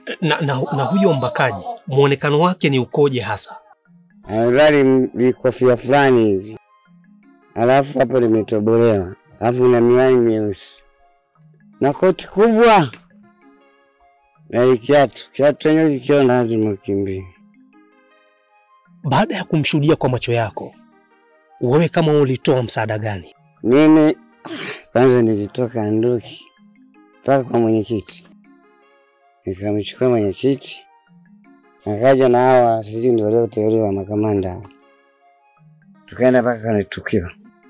Na, na, na huyo mbakaji muonekano wake ni ukoje hasa? Amevali vikofia fulani hivi, alafu hapo limetobolewa, alafu na miwani myeusi na koti kubwa na kiatu. Kiatu chenyewe kikiona lazima ukimbie. Baada ya kumshuhudia kwa macho yako, wewe kama ulitoa msaada gani? Mimi kwanza nilitoka Nduki mpaka kwa mwenyekiti, nikamchukua mwenyekiti, akaja na hawa sijui ndio walioteuliwa makamanda, tukaenda mpaka kwenye tukio.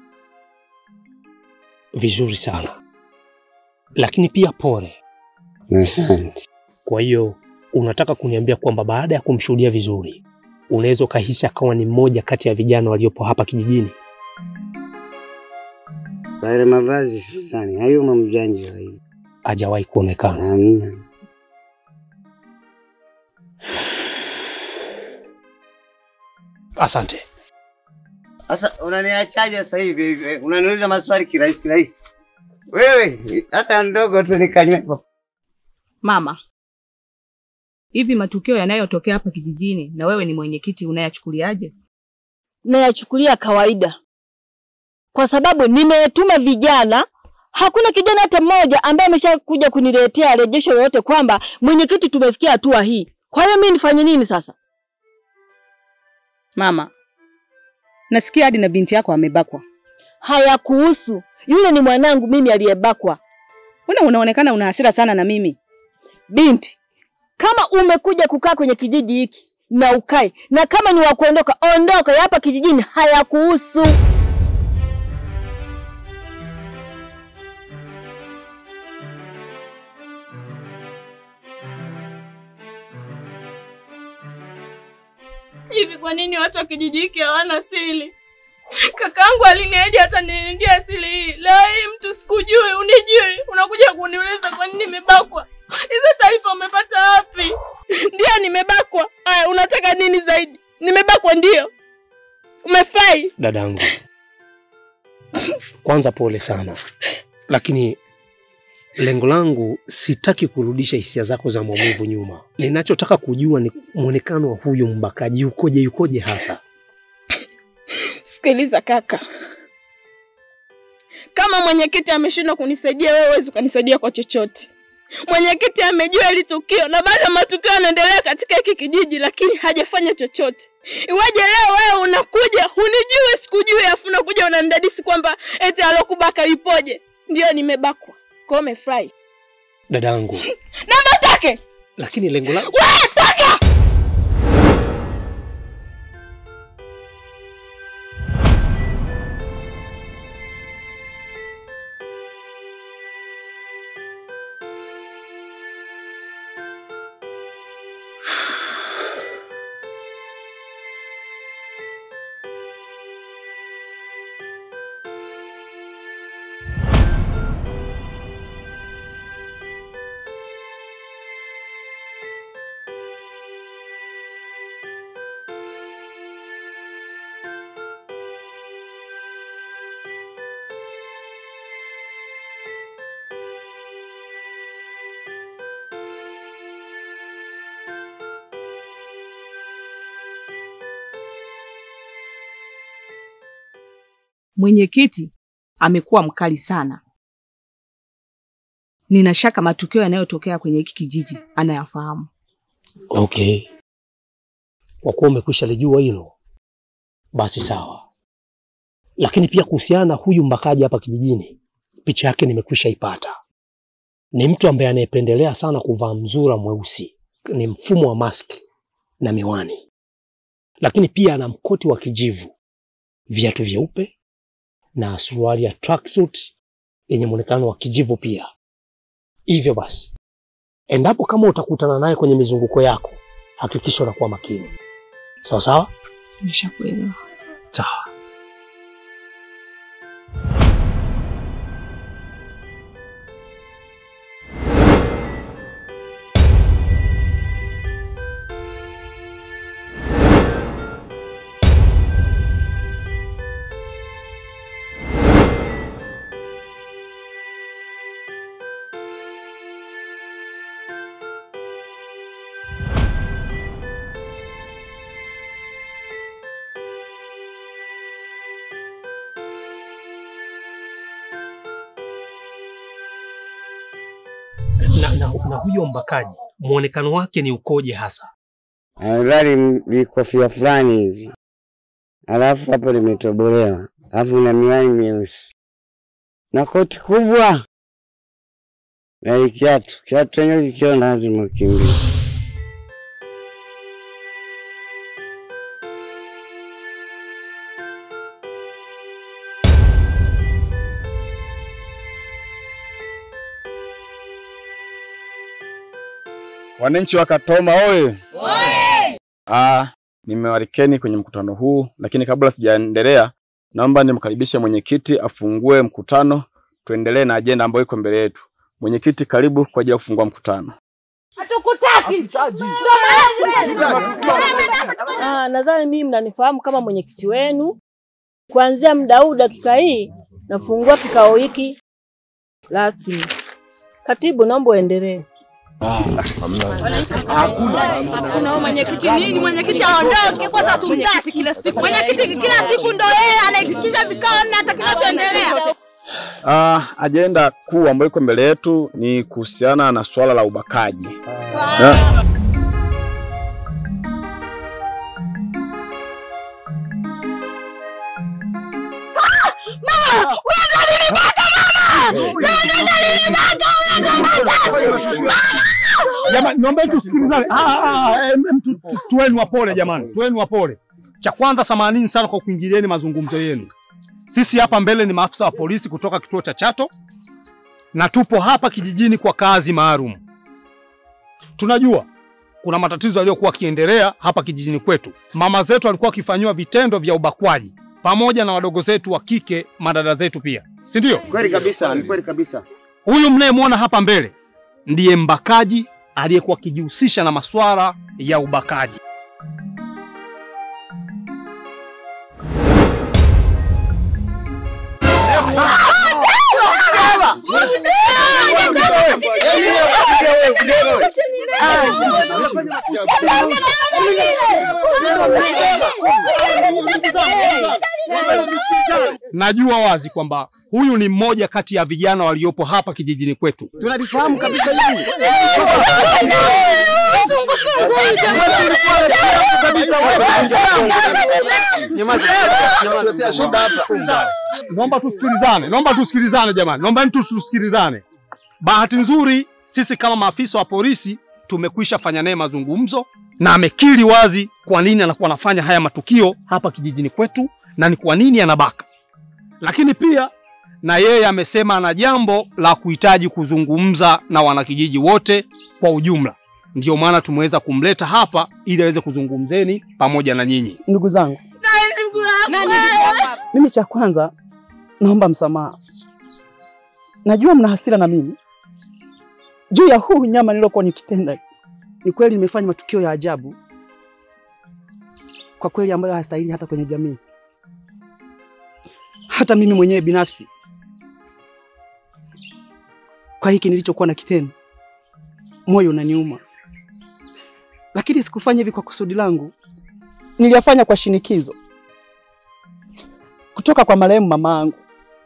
Vizuri sana, lakini pia pole. Asante. Kwa hiyo unataka kuniambia kwamba baada ya kumshuhudia vizuri, unaweza ukahisi akawa ni mmoja kati ya vijana waliopo hapa kijijini? Kwa ile mavazi sisani, hayumo mjanja wa hivi. Hajawahi kuonekana. Hamna. Asante. Sasa unaniachaje sasa hivi hivi? Unaniuliza maswali kirahisi rahisi. Wewe hata ndogo tu nikanywepo. Mama, hivi matukio yanayotokea hapa kijijini na wewe ni mwenyekiti unayachukuliaje? nayachukulia kawaida, kwa sababu nimetuma vijana. Hakuna kijana hata mmoja ambaye ameshakuja kuniletea rejesho lolote kwamba mwenyekiti, tumefikia hatua hii. Kwa hiyo mimi nifanye nini sasa? Mama, nasikia hadi na binti yako amebakwa. Hayakuhusu, yule ni mwanangu mimi aliyebakwa. Mbona unaonekana una hasira sana na mimi? Binti, kama umekuja kukaa kwenye kijiji hiki na ukae, na kama ni wa kuondoka, ondoka. Ya hapa kijijini hayakuhusu. Hivi kwa nini watu wa kijiji hiki hawana siri? Kakaangu aliniahidi hata nilindia siri hii. Leo hii mtu sikujui, unijui, unakuja kuniuliza kwa nini nimebakwa. Hizo taarifa umepata wapi? Ndio nimebakwa. Aya, unataka nini zaidi? Nimebakwa ndio. Umefai. Dadangu, kwanza pole sana, lakini lengo langu sitaki kurudisha hisia zako za maumivu nyuma. Ninachotaka kujua ni mwonekano wa huyu mbakaji yukoje, yukoje hasa. Sikiliza kaka, kama mwenyekiti ameshindwa kunisaidia, wewe huwezi ukanisaidia kwa chochote. Mwenyekiti amejua hili tukio na bado matukio yanaendelea katika hiki kijiji, lakini hajafanya chochote. Iwaje leo wewe unakuja hunijui, sikujui, afu unakuja unanidadisi kwamba eti alokubaka ipoje? Ndio nimebakwa. Kwa hiyo umefurahi? Dadangu, Namba take lakini lengo langu wewe, toka! Mwenyekiti amekuwa mkali sana. Nina shaka matukio yanayotokea kwenye hiki kijiji anayafahamu. Okay, kwa kuwa umekwisha lijua hilo, basi sawa. Lakini pia kuhusiana na huyu mbakaji hapa kijijini, picha yake nimekwisha ipata. Ni mtu ambaye anayependelea sana kuvaa mzura mweusi, ni mfumo wa maski na miwani, lakini pia ana mkoti wa kijivu, viatu vyeupe na suruali ya tracksuit yenye muonekano wa kijivu pia. Hivyo basi, endapo kama utakutana naye kwenye mizunguko yako, hakikisha unakuwa makini. Sawa sawa? Nimeshakuelewa. Sawa. na, na huyo mbakaji muonekano wake ni ukoje hasa? Amevali likofia fulani hivi, alafu hapo limetobolewa, alafu na miwani myeusi na koti kubwa na kiatu. Kiatu chenyewe kikiona lazima ukimbie. Wananchi wa Katoma oye! Ah, nimewalikeni kwenye mkutano huu, lakini kabla sijaendelea, naomba nimkaribishe mwenyekiti afungue mkutano, tuendelee na ajenda ambayo iko mbele yetu. Mwenyekiti, karibu kwa ajili ya kufungua mkutano. Ah, nadhani mimi mnanifahamu kama mwenyekiti wenu. Kuanzia muda huu dakika hii nafungua kikao hiki rasmi. Katibu, naomba uendelee. Kuna mwenyekiti nini? Mwenyekiti aondoke kwanza, tumtaki kila siku. Mwenyekiti kila siku ndo yeye anaitisha vikao na hata kinachoendelea. Ah, ajenda kuu ambayo iko mbele yetu ni kuhusiana na suala la ubakaji. Na- Jamani, naomba tusikilizane. Ah, ah, ah, em, em, tu- tu- Tuweni wapole jamani, tuweni wapole. Cha kwanza, samanini sana kwa kuingilieni mazungumzo yenu. Sisi hapa mbele ni maafisa wa polisi kutoka kituo cha Chato na tupo hapa kijijini kwa kazi maalum. Tunajua kuna matatizo yaliyokuwa yakiendelea hapa kijijini kwetu. Mama zetu walikuwa wakifanyiwa vitendo vya ubakwaji pamoja na wadogo zetu wa kike, madada zetu pia, si ndio? Kweli kabisa, ni kweli kabisa. Huyu mnayemwona hapa mbele ndiye mbakaji aliyekuwa akijihusisha na masuala ya ubakaji. Najua wazi kwamba huyu ni mmoja kati ya vijana waliopo hapa kijijini kwetu. Tunalifahamu kabisa hili. Naomba tusikilizane, naomba tusikilizane jamani, naomba tu tusikilizane. Bahati nzuri sisi kama maafisa wa polisi tumekwisha fanya naye mazungumzo na amekiri wazi kwa nini anakuwa anafanya haya matukio hapa kijijini kwetu na ni kwa nini anabaka. Lakini pia na yeye amesema ana jambo la kuhitaji kuzungumza na wanakijiji wote kwa ujumla. Ndiyo maana tumeweza kumleta hapa ili aweze kuzungumzeni pamoja na nyinyi. Ndugu zangu, mimi cha kwanza naomba msamaha. Najua mna hasira na mimi juu ya huu nyama nilokuwa nikitenda. Ni kweli nimefanya matukio ya ajabu kwa kweli, ambayo hastahili hata kwenye jamii. Hata mimi mwenyewe binafsi, kwa hiki nilichokuwa na kitendo, moyo unaniuma, lakini sikufanya hivi kwa kusudi langu. Niliyafanya kwa shinikizo kutoka kwa marehemu mama yangu.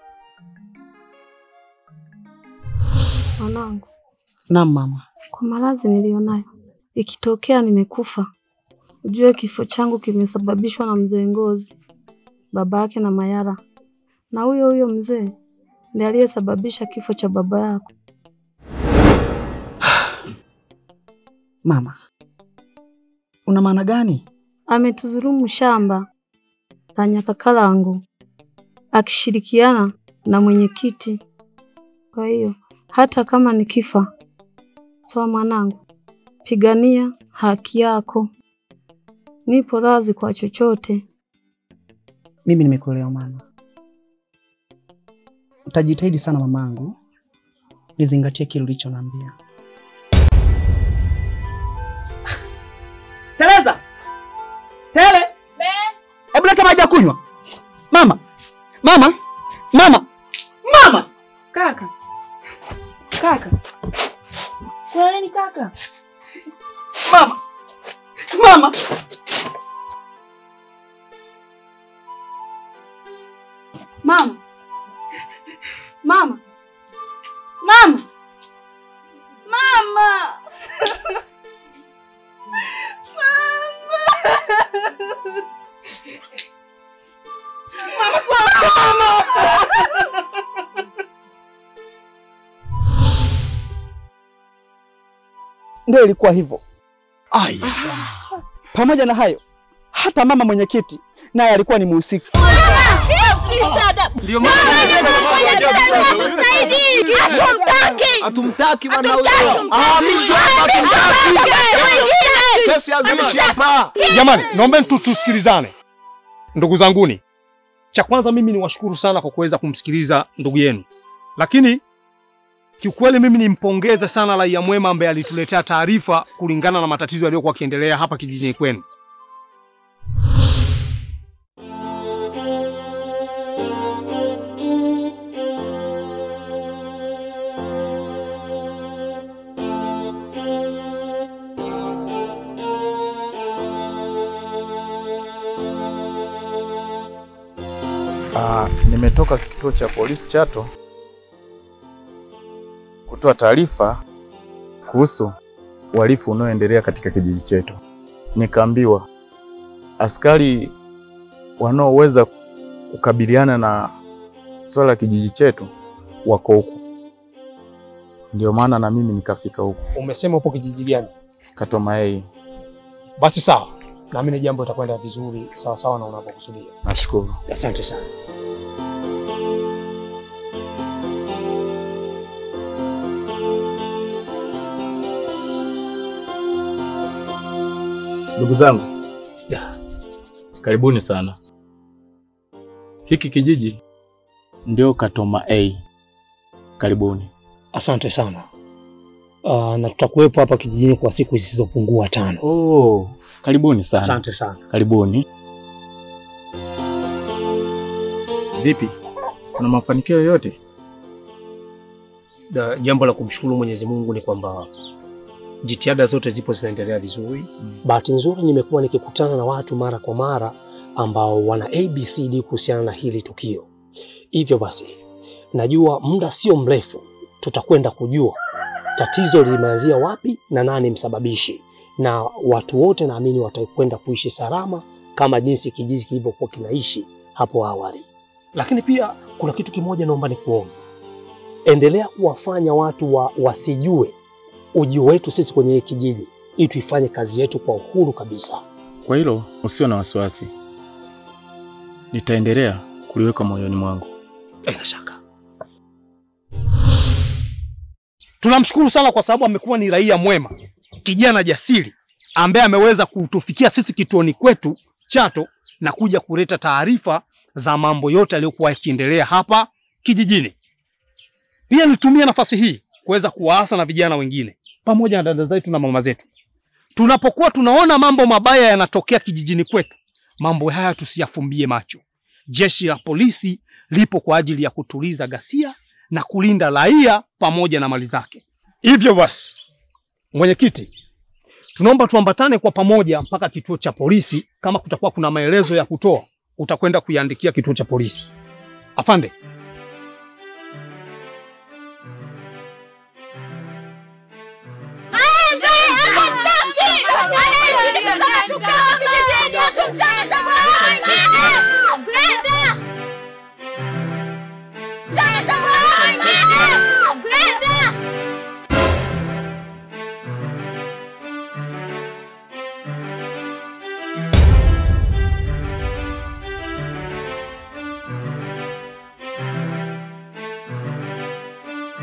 Mwanangu, Naam mama. kwa maradhi niliyonayo, ikitokea nimekufa, ujue kifo changu kimesababishwa na mzee Ngozi, baba yake na Mayara, na huyo huyo mzee ndiye aliyesababisha kifo cha baba yako. Mama, una maana gani? Ametudhulumu shamba la Nyakakalangu akishirikiana na mwenyekiti. Kwa hiyo hata kama nikifa, sawa mwanangu, pigania haki yako. Nipo radhi kwa chochote. Mimi nimekuelewa mama. Nitajitahidi sana mamangu, nizingatie kile ulichoniambia. Teresa! Tele! Hebu leta maji ya kunywa. Mama! Mama! Mama! Mama! Kaka, kaka, kuna nini kaka? Mama! Mama! Mama, mama, mama, mama. ndio ilikuwa hivyo. Pamoja na hayo, hata mama mwenyekiti naye alikuwa ni mhusika. Ndio Hatumtaki. Hatumtaki bwana huyo. Hatumtaki. Ahamishwe hapa, hatumtaki. Mwingine. Kesi azimishwe hapa. Jamani, naombeni tu tusikilizane. Ndugu zanguni, cha kwanza mimi ni washukuru sana kwa kuweza kumsikiliza ndugu yenu, lakini kiukweli mimi nimpongeze sana raia mwema ambaye alituletea taarifa kulingana na matatizo yaliyokuwa yakiendelea hapa kijijini kwenu. Ah, nimetoka kituo cha polisi Chato kutoa taarifa kuhusu uhalifu unaoendelea katika kijiji chetu. Nikaambiwa askari wanaoweza kukabiliana na swala la kijiji chetu wako huku, ndio maana na mimi nikafika huku Umesema upo kijiji gani? Katomaei. Basi sawa, naamini jambo litakwenda vizuri sawa sawa na unavyokusudia. Nashukuru. Asante sana. Ndugu zangu, karibuni sana. Hiki kijiji ndio Katoma A. Karibuni. Asante sana. Uh, na tutakuwepo hapa kijijini kwa siku zisizopungua tano. Oh, karibuni sana. Asante sana. Karibuni. Vipi, kuna mafanikio yoyote? Da, jambo la kumshukuru Mwenyezi Mungu ni kwamba jitihada zote zipo zinaendelea vizuri. Bahati nzuri nimekuwa nikikutana na watu mara kwa mara ambao wana ABCD kuhusiana na hili tukio. Hivyo basi, najua muda sio mrefu tutakwenda kujua tatizo limeanzia wapi na nani msababishi, na watu wote naamini watakwenda kuishi salama kama jinsi kijiji kilivyokuwa kinaishi hapo awali. Lakini pia kuna kitu kimoja naomba nikuombe, endelea kuwafanya watu wa, wasijue ujio wetu sisi kwenye hii kijiji, ili tuifanye kazi yetu kwa uhuru kabisa. Kwa hilo usio na wasiwasi, nitaendelea kuliweka moyoni mwangu. Bila shaka. Tunamshukuru sana kwa sababu amekuwa ni raia mwema, kijana jasiri ambaye ameweza kutufikia sisi kituoni kwetu Chato na kuja kuleta taarifa za mambo yote yaliyokuwa yakiendelea hapa kijijini. Pia nitumie nafasi hii kuweza kuwaasa na vijana wengine pamoja na dada zetu na mama zetu, tunapokuwa tunaona mambo mabaya yanatokea kijijini kwetu, mambo haya tusiyafumbie macho. Jeshi la polisi lipo kwa ajili ya kutuliza ghasia na kulinda raia pamoja na mali zake. Hivyo basi, mwenyekiti, tunaomba tuambatane kwa pamoja mpaka kituo cha polisi. Kama kutakuwa kuna maelezo ya kutoa, utakwenda kuiandikia kituo cha polisi. Afande,